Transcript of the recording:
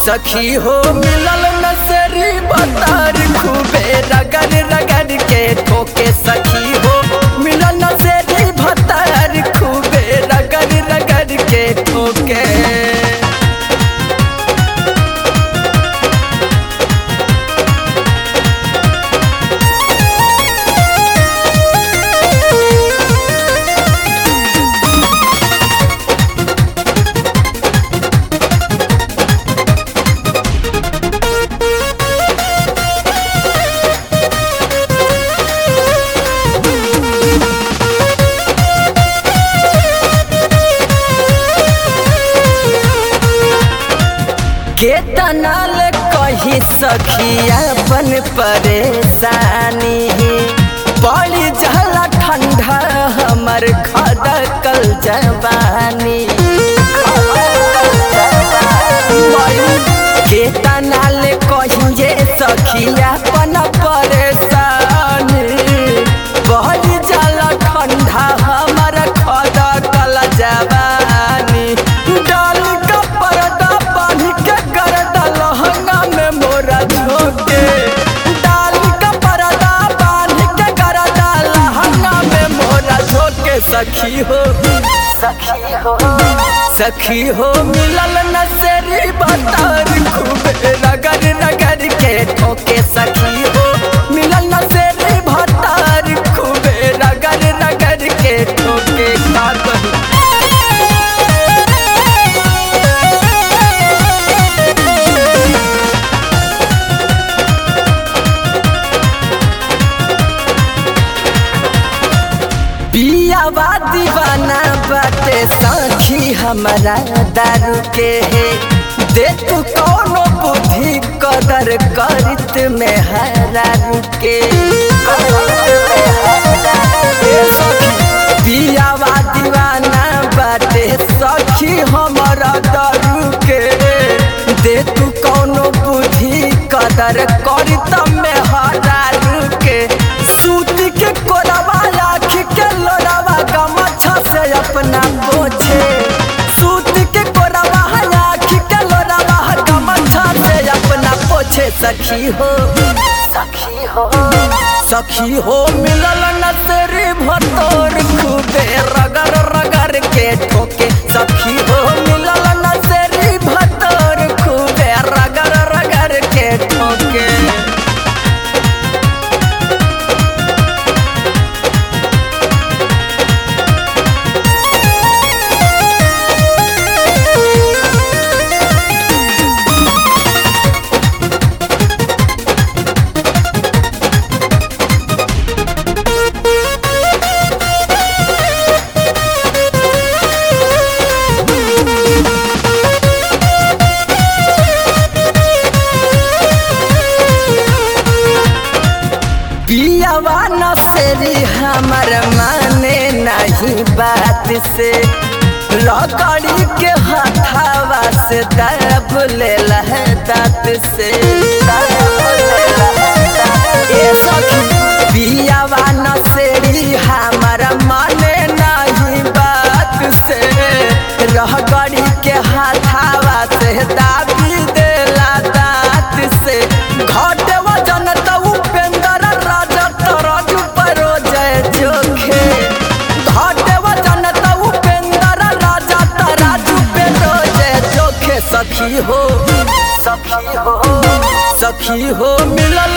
सखी हो मिलल नसरी बतार खूबे रगड़ रगड़ के ठोके सखी हो मिलल नसरी भतार खूबे रगड़ रगड़ के ठोके केतना ले कही सखी अपन परेशानी बड़ी जहला ठंडा हमर खदकल जवानी केतना ले कहिए सखी अपन परेशानी बड़ी जहला ठंडा हमर खदकल जवानी डाल का पर्दा बांध के गर्दा लहंगा में मोरा झोंके डाल का पर्दा बांध के गर्दा लहंगा में मोरा झोंके सखी हो सखी हो सखी हो मिलल नसरी बतार खूबे रगड़ रगड़ के ठोके सखी हो मिलल नसरी भतार खूबे रगड़ रगड़ के ठोके का कहूं पियावा दीवाना बाटे सखी हमारा दारू के है दे तू कौनो बुद्धि कदर करित में हरारू के ए सखी, पियावा दीवाना बाटे सखी हमारा दारू के दे तू कौनो बुद्धि कदर करित में हरारू के सूत के कोरवा आँख के लोरावा गमछा से अपना पोछे सूत के कोरवा आँख के लोरावा गमछा से अपना पोछे सखी हो सखी हो सखी हो मिलल नसरी भतोर खूबे रगड़ रगड़ के ठोके सखी हो मिलल नसरी भतोर खूबे रगड़ रगड़ के ठोके पियावा नसेरी हमर माने नहीं बात से लकड़ी के हथावा से दब ले दांत से ए सखी पियावा नसेरी हमर माने नहीं बात से लकड़ी के हथावा से दाबी देला दांत से घटे वजन त उपेंद्र राजा तरजू परो जय जोखे घटे वजन त उपेंद्र राजा तराजू पेरो जय जोखे सखी हो सखी हो सखी हो मिलल